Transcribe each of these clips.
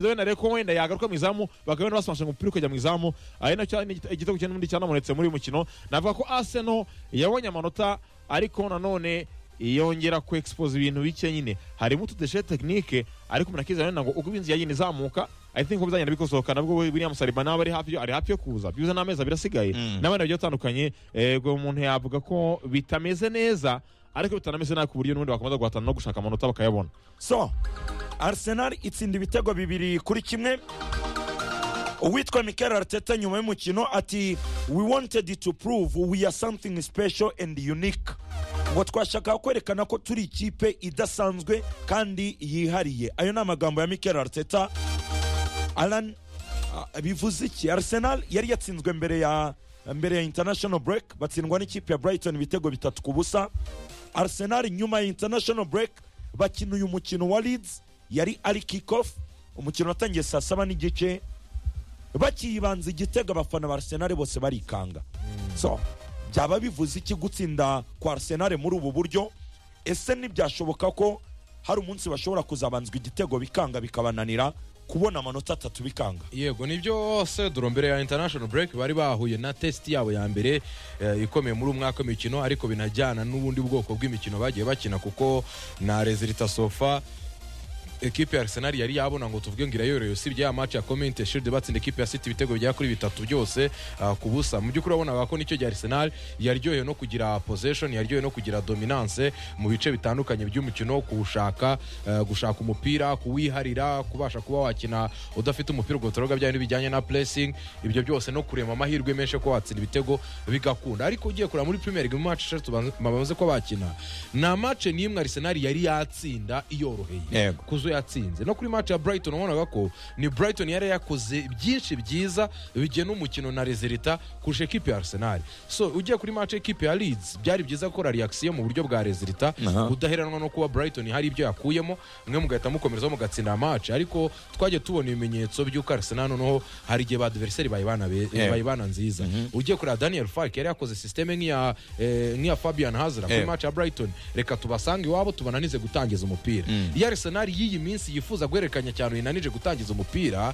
wenda reko wenda yagaruka mu izamu bakaba basimashije umupira ukajya mu izamu ari nacyo igitego cya n'ubundi cyanamunetse muri uyu mukino navuga ko Arsenal yabonye amanota ariko nanone yongera ku expose ibintu bike nyine harimo utudeshe tekinike ariko umuntu akizana wenda ngo ubwo inzu yagiye izamuka I think ko bizagenda bikosohoka nabwo William Saliba nawe ari hafi ari hafi yo kuza byuze n'amezi abiri asigaye Mm. n'abandi bagiye batandukanye ubwo umuntu yavuga ko bitameze neza ariko bitanameze nabi ku buryo n'ubundi bakomeza guhatana no gushaka amanota bakayabona so arsenal itsinda ibitego bibiri kuri kimwe uwitwa mikel arteta nyuma y'umukino ati we wanted to prove we are something special and unique ngo twashakaga kwerekana ko turi ikipe idasanzwe kandi yihariye ayo ni amagambo ya mikel arteta alan ah, bivuze iki arsenal yari yatsinzwe mbere ya mbere ya international break batsindwa n'ikipe ya brighton ibitego bitatu ku busa arsenal nyuma ya international break bakina uyu mukino wa leeds yari ari kickoff umukino watangiye saa saba n'igice bakibanza igitego abafana ba arsenal bose barikanga so byaba bivuze iki gutsinda kwa arsenal muri ubu buryo ese ntibyashoboka ko hari umunsi bashobora kuzabanzwa igitego bikanga bikabananira kubona amanota atatu bikanga yego nibyo sedoro mbere ya international break bari bahuye na test yabo ya mbere eh, ikomeye muri umwaka w'imikino ariko binajyana n'ubundi bwoko bw'imikino bagiye bakina kuko na rezilita sofa ekipe ya arsenal yari yabona ngo tuvuge ngo irayoroye usibye ya match ya community shield batsinda ekipe ya city ibitego bigera kuri bitatu byose ah, ku busa mu by'ukuri wabonaga ko nicyo gihe arsenal yaryohewe no kugira possession yaryohewe no kugira dominance mu bice bitandukanye by'umukino kuwushaka ah, gushaka umupira kuwiharira kubasha kuba wakina udafite umupira ubwo turoga bya bintu bijyanye na pressing ibyo byose no kurema amahirwe menshi yo kuba watsinda ibitego bigakunda ariko ugiye kureba muri premier league mu match eshatu banze- bamaze kuba bakina nta match n'imwe arsenal yari yatsinda iyoroheye Yego. kuzo yatsinze no kuri match ya brighton wabonaga ko ni brighton yari yakoze byinshi byiza bigena umukino na rezilita kurusha ekipe ya arsenal so ugiye kuri match ekipe ya leeds byari byiza gukora reaction mu buryo bwa rezilita Aha. udaheranwa no kuba brighton hari ibyo yakuyemo mwe mugahita mukomerezaho mugatsinda match ariko twagiye tubona ibimenyetso by'uko arsenal noneho hari igihe ba adversary bayibana be- Yego. bayibana nziza ugiye kureba daniel fark yari yakoze systeme nk'iya eh, nk'iya fabian hazra kuri Yego. match ya brighton reka tubasange iwabo tubananize gutangiza umupira iyo arsenal y'iyi minsi yifuza guhererekanya cyane yinanije gutangiza umupira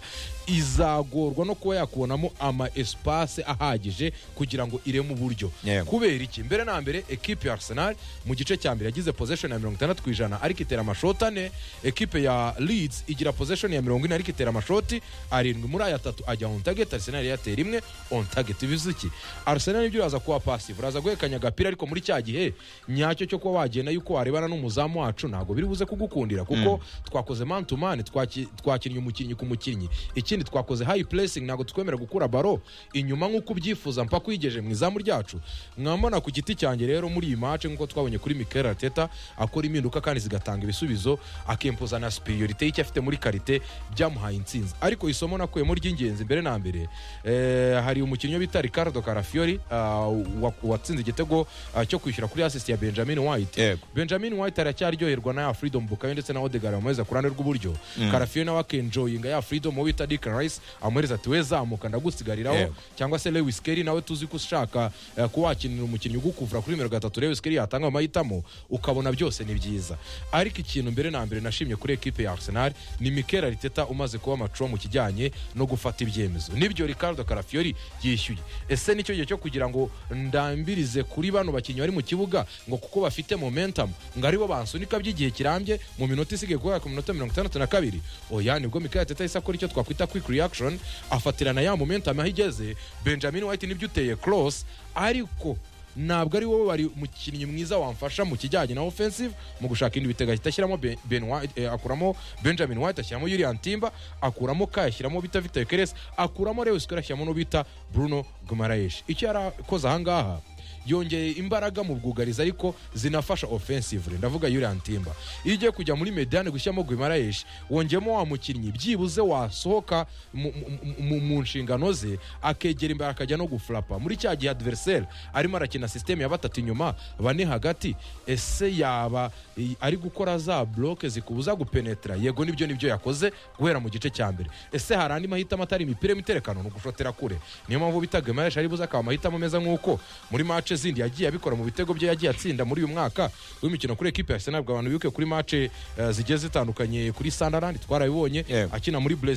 izagorwa no kuba yakubonamo ama espace ahagije kugira ngo ireme uburyo Yego. kubera iki mbere na mbere ekipe ya arsenal mu gice cya mbere yagize possession ya mirongo itandatu ku ijana ariko itera amashoti ane ekipe ya leeds igira possession ya mirongo ine ariko itera amashoti arindwi muri aya atatu ajya on target arsenal yatera imwe on target bivuze iki arsenal nibyo uraza kuba passive uraza guhekanya agapira ariko muri cya gihe nyacyo cyo kuba wagenda yuko warebana n'umuzamu wacu ntabwo biri buze kugukundira kuko twakoze man to man twaki- twakinnye umukinnyi ku mukinnyi ikindi twakoze high pressing ntabwo twemera gukura baro inyuma nk'uko ubyifuza mpaka uyigeje mu izamu ryacu mwambona ku giti cyanjye rero muri iyi match nk'uko twabonye kuri Mikel Arteta akora impinduka kandi zigatanga ibisubizo akempoza na superiorite y'icyo afite muri karite byamuhaye insinzi ariko isomo nakuyemo ry'ingenzi mbere na mbere eh, hari umukinnyi bita Ricardo Carafiori ah, wa- watsinze igitego ah, cyo kwishyura kuri assist ya Benjamin White Yego. Benjamin White aracyaryoherwa na ya Freedom Bukayo ndetse na Odegaard bamuhereza ku ruhande rw'uburyo Carafiori nawe akenjoyinga ya Freedom uwo bita Declan Rice amuhereza ati we zamuka ndagusigariraho Yego. cyangwa se Lewis Kelly nawe tuzi ko ushaka eh, kuba wakinira umukinnyi ugukuvura kuri nimero gatatu Lewis Kelly yatanga amahitamo ukabona byose ni byiza ariko ikintu mbere na mbere nashimye kuri ekipe ya Arsenal ni Mikel Arteta umaze kuba mature mu kijyanye no gufata ibyemezo nibyo Ricardo Carafiori yishyuye ese nicyo gihe cyo kugira ngo ndambirize kuri bano bakinnyi bari mu kibuga ngo kuko bafite momentum ngo aribo bansunika by'igihe kirambye mu minota isigaye guhera ku minota mirongo itandatu na kabiri oya nibwo Mikel Arteta yahise akora icyo twakwita quick reaction afatirana ya momentum aho igeze Benjamin White nibyo uteye cross ariko ntabwo ari wowe wari umukinnyi mwiza wamfasha mu kijyanye na offensive mu gushaka indi bitega ahita ashyiramo Ben- ben White, eh, akuramo benjamin white ashyiramo yurian timba akuramo ka ashyiramo bita vita keres akuramo lewis Square, ashyiramo n'ubita bruno gumarayesh icyo yarakoze ahangaha yongeye imbaraga mu bwugarizi ariko zinafasha offensively ndavuga Yurian Timba iyo ugiye kujya muri mediane gushyiramo Guimaraes wongeyemo wa mukinnyi byibuze wasohoka mu, mu- mu, mu nshingano ze akegera imbere akajya no guflapa muri cya gihe adversaire arimo arakina system ya batatu inyuma bane hagati ese yaba i- ari gukora za bloke zikubuza gupenetra yego nibyo nibyo yakoze guhera mu gice cya mbere ese hari andi mahitamo atari imipira y'imiterekano ni ugushotera kure niyo mpamvu bita Guimaraes ari buze akaba amahitamo ameze nk'uko muri match mace zindi yagiye abikora mu bitego bye yagiye atsinda muri uyu mwaka w'imikino kuri ekipe ya Arsenal ubwo abantu bibuke kuri mace eh, zigiye zitandukanye kuri Sunderland twarabibonye Yeah. akina muri Brazil